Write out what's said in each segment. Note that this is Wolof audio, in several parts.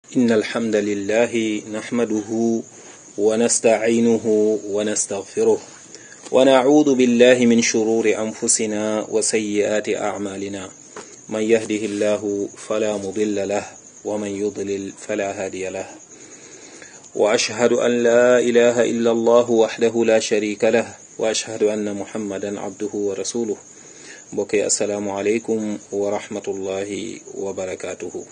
إن الحمد لله نحمده ونستعينه ونستغفره ونعوذ بالله من شرور أنفسنا وسيئات أعمالنا من يهده الله فلا مضل له ومن يضلل فلا هادي له وأشهد أن لا إله إلا الله وحده لا شريك له وأشهد أن محمدا عبده ورسوله mbokk assalaamu aleykum wa rahmatullahi wa barakaatuhu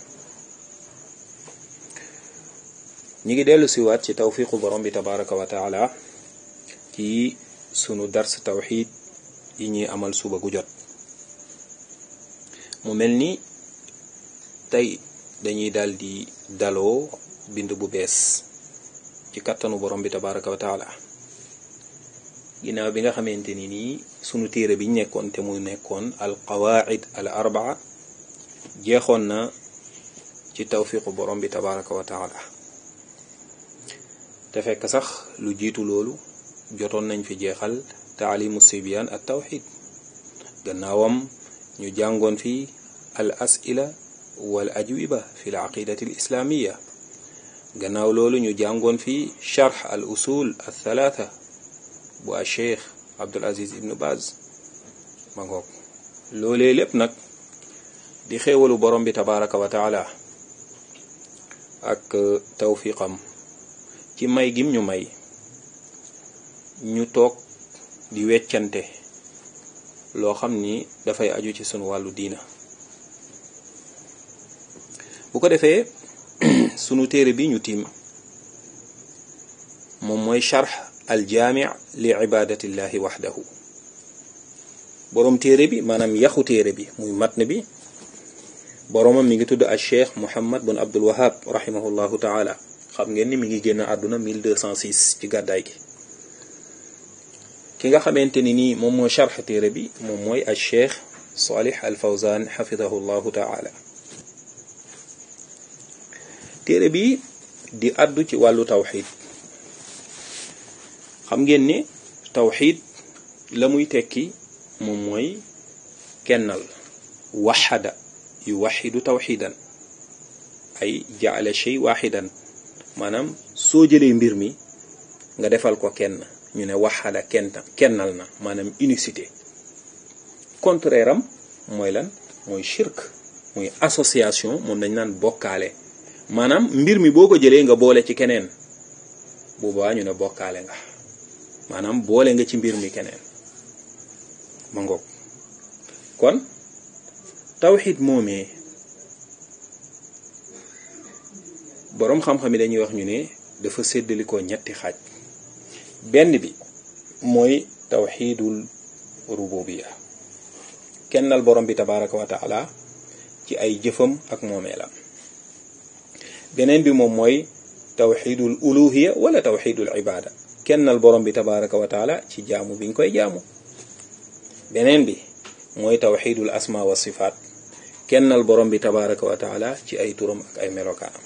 ñi ngi dellu siwaat ci tawfiqu borom bi tabaraka wa taala ci sunu dars tawxid yi ñuy amal suba gu jot mu mel ni tey dañuy daal di daloo bind bu bees ci kattanu borom bi tabaraka wa taala ginnaaw bi nga xamante ni nii sunu téere bi ñu nekkoon te muy nekkoon al qawaid al arbaa jeexoon na ci tawfiqu borom bi tabaraka wa taala te fekk sax lu jiitu loolu jotoon nañ fi jeexal taalimu sibyan at tawxid gannaawam ñu jàngoon fi al asila wal ajwiba fi l aqidati al islamiya gannaaw loolu ñu jàngoon fi charx al usul al thalatha bu a cheikh abdul aziz ibnu baz ma ngoog loolee lépp nag di xéewalu borom bi tabaraka wa taala ak tawfiqam ci may gim ñu may ñu toog di weccante loo xam ni dafay aju ci sunu wàllu diina bu ko defee sunu téere bi ñu tiim moom mooy charx aljaami li ibadatillahi waxdahu boroom téere bi maanaam yaxu téere bi muy matn bi boroomam mi ngi tudd al cheikh muhammad bun abdul wahab rahimahullahu taala xam ngeen ni mi ngi génn àdduna 1206 ci gàddaay gi ki nga xamante ni nii moom mooy charx téere bi moom mooy al cheikh salih al fawzan xafidahu llahu taala téere bi di àddu ci wàllu tawxid xam ngeen ni tawxid la muy tekki moom mooy kennal waxada yu waxidu tawxidan ay jaala shay waxidan maanaam soo jëlee mbir mi nga defal ko kenn ñu ne waxada kenta kennal na maanaam unicité contraire am mooy lan mooy shirk mooy association moom dañ naan bokkaale maanaam mbir mi boo ko jëlee nga boole ci keneen boobaa ñu ne bokkaale nga maanaam boole nga ci mbir mi keneen ma ngoog kon tawxid moomee boroom xam-xam yi dañuy wax ñu ne dafa séddalikoo ñetti xaaj benn bi mooy tawxidul rububiya kennal borom bi tabaraka wa taala ci ay jëfam ak moomeelam beneen bi moom mooy tawxidul uluhiya wala tawxidul ibada kennal borom bi tabaraka wa taala ci jaamu bi nga koy jaamu beneen bi mooy tawxidul asma wa sifaat kennal borom bi tabaraka wa taala ci ay turam ak ay melokaanam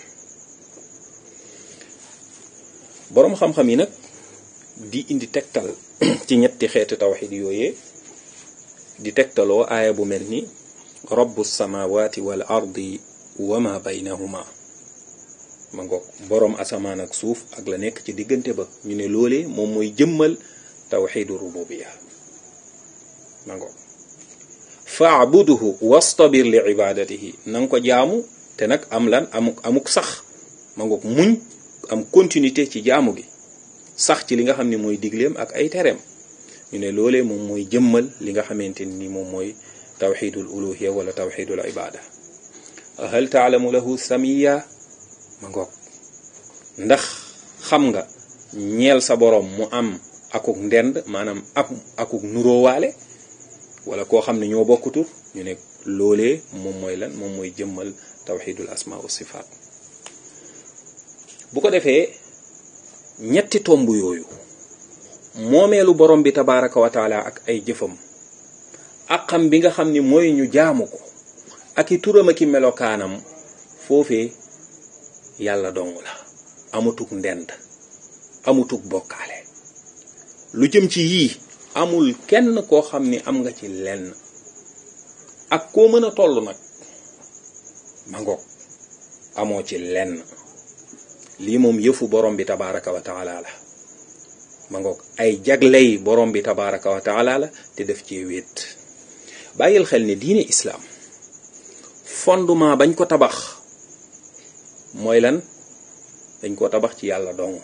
boroom xam-xam yi nag di indi tegtal ci ñetti xeeti tawxid yooyee di tegtaloo aaya bu mel ni rabbu samawati wal ardi wa ma baynahuma ma ngoog boroom asamaan ak suuf ak la nekk ci diggante ba ñu ne loolee moom mooy jëmmal tawxidu rububiya ma ngoog faabuduhu wastabir li ibadatihi na nga ko jaamu te nag am lan amuk amuk sax ma ngoog muñ am continuité ci jaamu gi sax ci li nga xam ne mooy digleem ak ay tereem ñu ne loolee moom mooy jëmmal li nga xamante ni moom mooy tawxidul uluhiya wala tawxidul ibada hal taalamu lahu samiya ma ngoog ndax xam nga ñeel sa boroom mu am akuk ndend maanaam ak akuk nuróowaale wala koo xam ne ñoo bokkutur ñu ne loolee moom mooy lan moom mooy jëmmal tawxidul asma wa sifaat bu ko defee ñetti tomb yooyu moomeelu borom bi tabaraka wa taala ak ay jëfam ak xam bi nga xam ni mooy ñu jaamu ko ak i turam ak i melokaanam foofee yàlla dong la amutuk ndend amutuk bokkaale lu jëm ci yii amul kenn koo xam ni am nga ci lenn ak koo mën a toll nag ma ngoog amoo ci lenn lii moom yëfu borom bi tabaraka wa taala la ma ngoog ay jagley borom bi tabaraka wa taala la te def ci wéet bàyyil xel ne diine islaam fondement bañ ko tabax mooy lan dañ koo tabax ci yàlla dong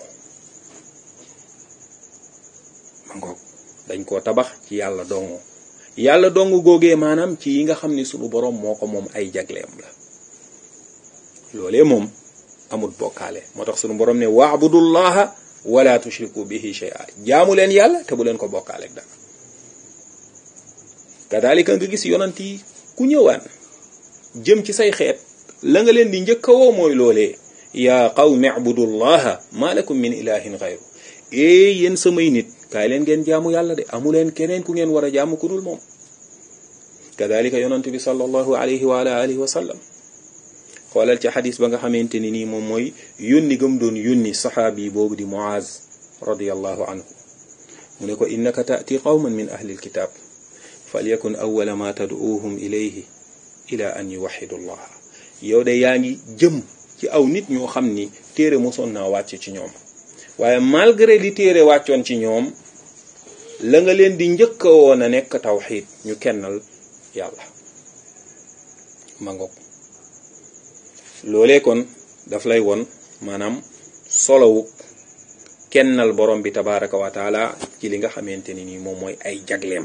ma ngoog dañ koo tabax ci yàlla dong yàlla dong góogee maanaam ci yi nga xam ni sunu borom moo ko moom ay jagleem la loolee moom amul bokkaale moo tax sunu borom ne waabudullaha wala tushriku bihi shay'a jaamu leen yàlla te bu leen ko bokkaale ak dara kadalika nga gis yonant yi ku ñëwaan jëm ci say xeet la nga leen di njëkk a woo mooy loolee yaa qawmi abudullaha ma lakum min ilahin xayru ee yéen samay nit kaay leen ngeen jaamu yàlla de amu leen keneen ku ngeen war a jaamu ku dul moom kadalika yonant bi sallallahu alayhi wa ala alihi wa sallam xoolal ci xadis ba nga xamante ni nii moom mooy yónni gëm doon yónni saxaabi boobu di muaz radiallahu anhu mu ne ko innaka taati qawman min ahli alkitab falyakun awala ma tad'uuhum ilayhi ila an yuwaxidu allah yow de yaa ngi jëm ci aw nit ñoo xam ni téere mosoon naa wàcc ci ñoom waaye malgré li téere wàccoon ci ñoom la nga leen di njëkk a woon a nekk tawxiid ñu kennal yàlla ma ngoog loolee kon daf lay won maanaam solowu kennal borom bi tabaraka wa taala ci li nga xamante ni nii moom mooy ay jagleem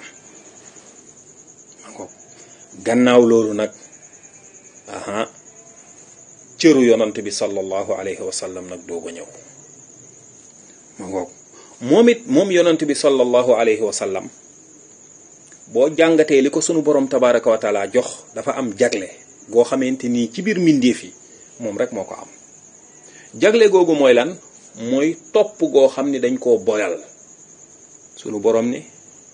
ma ngoog gannaaw loolu nag aha cëru yonant bi sallallahu alayhi wa sallam nag doog a ñëw ma ngoog moom it moom yonant bi sallallahu alayhi wa sallam boo jàngatee li ko sunu borom tabaraka wa taala jox dafa am jagle goo xamante nii ci biir mbindeef yi moom rek moo ko am jagle googu mooy lan mooy topp goo xam ni dañ koo boyal sunu borom ni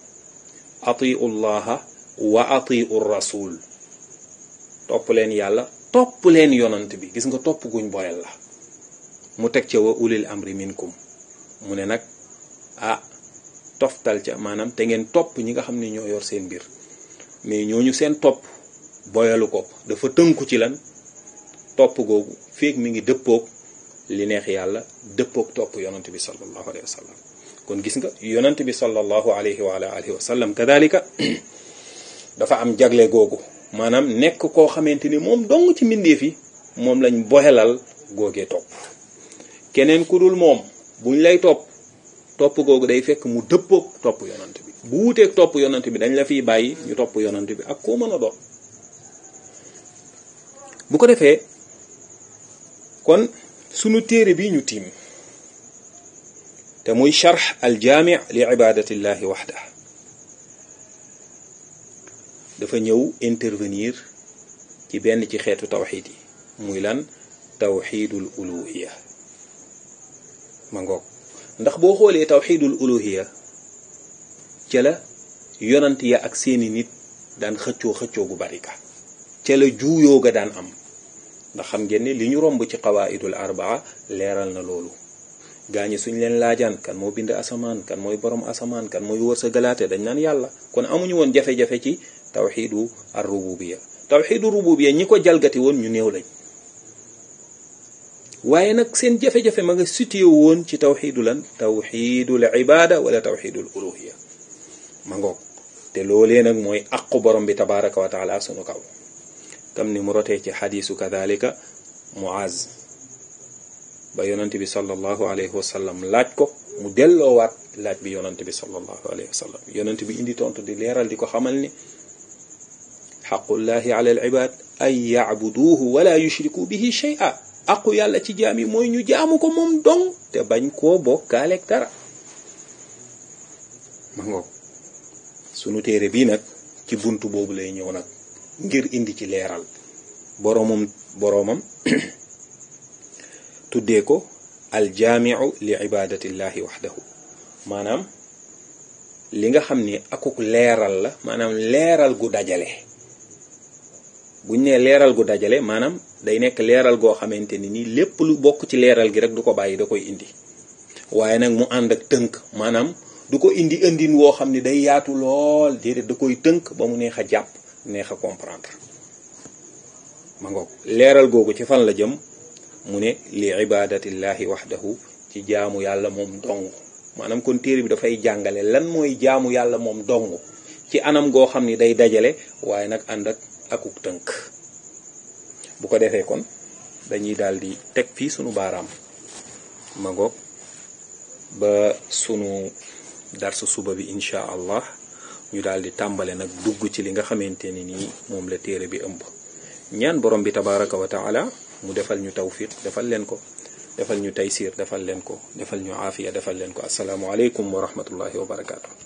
atiu llaha wa atiu rasul topp leen yàlla topp leen yonant bi gis nga topp guñ boyal la mu teg ca wa ulil amri minkum mu ne nag ah toftal ca maanaam te ngeen topp ñi nga xam ne ñoo yor seen mbir mais ñooñu seen topp boyalu ko dafa tënku ci lan topp googu feeg mi ngi dëppoog li neex yàlla dëppoog topp yonant bi sallallahu alayhi wa sallam kon gis nga yonant bi sallallahu alayhi wa alihi wa sallam kadalika dafa am jagle googu maanaam nekk koo xamante ni moom dong ci mbindeef yi moom lañ boyalal googee topp keneen ku dul moom buñ lay topp topp googu day fekk mu dëppoog topp yonant bi bu wuteeg topp yonant bi dañ la fiy bàyyi ñu topp yonant bi ak koo mën a doon bu ko defee kon sunu téere bi ñu tiim te muy charx aljaami li ibadatillahi waxda dafa ñëw intervenir ci benn ci xeetu tawxid yi muy lan tawxidul uluhiya ma ngoog ndax boo xoolee tawxidul uluhiya ca la yonant ya ak seeni nit daan xëccoo xëccoo gu bari ka ca la juuyoo ga daan am ndax xam ngeen ne li ñu romb ci qawaidul arbaa leeral na loolu gaañi suñ leen laajaan kan moo bind asamaan kan mooy borom asamaan kan mooy wër sa galaate dañ naan yàlla kon amuñu woon jafe-jafe ci tawxidu ar rububiya tawxidu rububiya ñi ko jalgati woon ñu néew lañ waaye nag seen jafe-jafe ma nga situé woon ci tawxidu lan tawxidul ibada wala tawxidul uluhiya ma ngoog te loolee nag mooy aqu borom bi tabaraka wa taala sunu kaw kam ni mu rotee ci xadiisu kadalika muaz ba yonante bi sallallahu alayhi wa sallam laaj ko mu delloowaat laaj bi yonante bi sallallahu alayhi wa sallam yonante bi indi tontu di leeral di ko xamal ni xaqullahi ala al ibad an yacbuduuhu wala yushriku bihi shay'a aqu yàlla ci jaam yi mooy ñu jaamu ko moom dong te bañ koo bokkaaleeg dara ma ngoog sunu téere bii nag ci buntu boobu lay ñëw nag ngir indi ci leeral boroomam boroomam tuddee ko aljaamiu li ibadatillahi waxdahu maanaam li nga xam ni akuk leeral la maanaam leeral gu dajale buñ nee leeral gu dajale maanaam day nekk leeral goo xamante ni nii lépp lu bokk ci leeral gi rek du ko bàyyi da koy indi waaye nag mu ànd ak tënk maanaam du ko indi indin woo xam ni day yaatu lool déedéet da koy tënk ba mu neex a jàpp neex a comprendre ma ngoog leeral googu ci fan la jëm mu ne li ibadatillahi waxdahu ci jaamu yàlla moom dong maanaam kon téere bi dafay jàngale lan mooy jaamu yàlla moom dong ci anam goo xam ni day dajale waaye nag ànd ak akuk tënk bu ko defee kon dañuy daal di teg fii sunu baaraam ma ngoog ba sunu darsu suba bi incha allah ñu daal di tàmbale nag dugg ci li nga xamante ni nii moom la téere bi ëmb ñaan borom bi tabaraka wa taala mu defal ñu tawfiq defal leen ko defal ñu taysir defal leen ko defal ñu aafiya defal leen ko asalaamu aleykum wa rahmatullahi wa barakaatu.